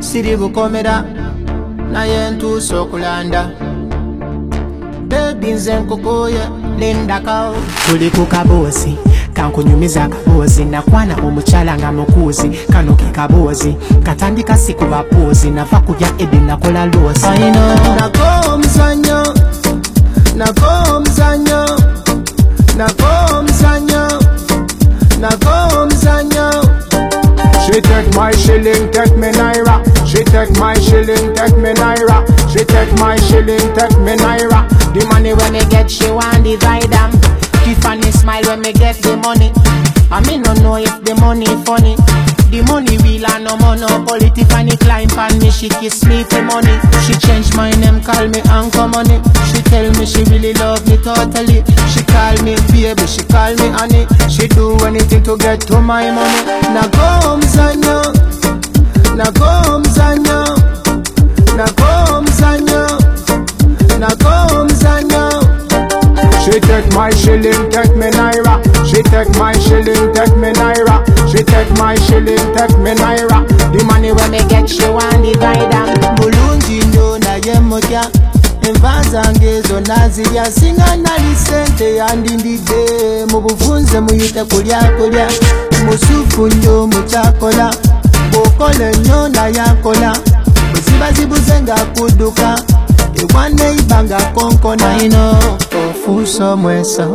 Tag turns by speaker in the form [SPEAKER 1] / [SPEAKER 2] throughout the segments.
[SPEAKER 1] siri bukomera naye ntuuse okulanda bebi nze nkukuye lindakawo tuli ku kaboozi kankunyumiza akaboozi nakwana omukyala nga mukuuzi kano ke kaboozi katandika si ku bapoozi nava kulya edi nakola loosi nako omuzanyo nako omuzanyo nako omuzanyo nako omuzanyo
[SPEAKER 2] She take my shilling, take me naira. She take my shilling, take me naira. She take my shilling, take me naira.
[SPEAKER 1] The money when me get, she want divide them. Tiffany smile when me get the money. I me no know if the money funny. The money real and no monopoly. Tiffany climb on me, she kiss me for money. She change my name, call me Uncle Money. She tell me she really love me totally. She call me baby, she call me honey. She do anything to get to my money. Now go mzanyo, now go mzanyo, now go mzanyo, now go mzanyo.
[SPEAKER 2] She take my shilling, take me naira. She take my shilling, take me naira. She take my shilling, take me naira.
[SPEAKER 1] The money when me get she want divide them Mulungi nnyo naye mutya enva zange zonna zirya singa nali sente yandindidde mu buvunze muyite kulya kulya musufu nnyo mukyakola bw'okola ennyo naye akola bwe ziba zibuze ng'akudduka ewa neiba nga konkona ino ofuuse omweso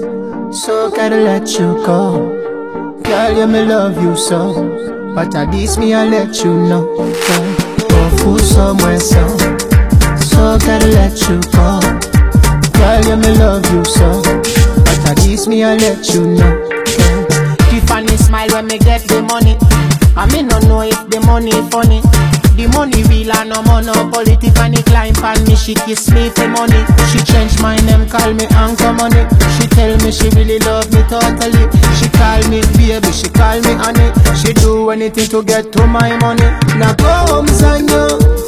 [SPEAKER 1] so gotta let you go Girl, you me love you so But at least me I let you know girl. Go fool somewhere so So gotta let you go Girl, you me love you so But at least me I let you know girl. Tiffany smile when me get the money I me no know if the money funny the money real and no monopoly Tiffany climb on me, she kiss me for money She change my name, call me Uncle Money She tell me she really love me totally She call me baby, she call me honey She do anything to get to my money Now go mzanyo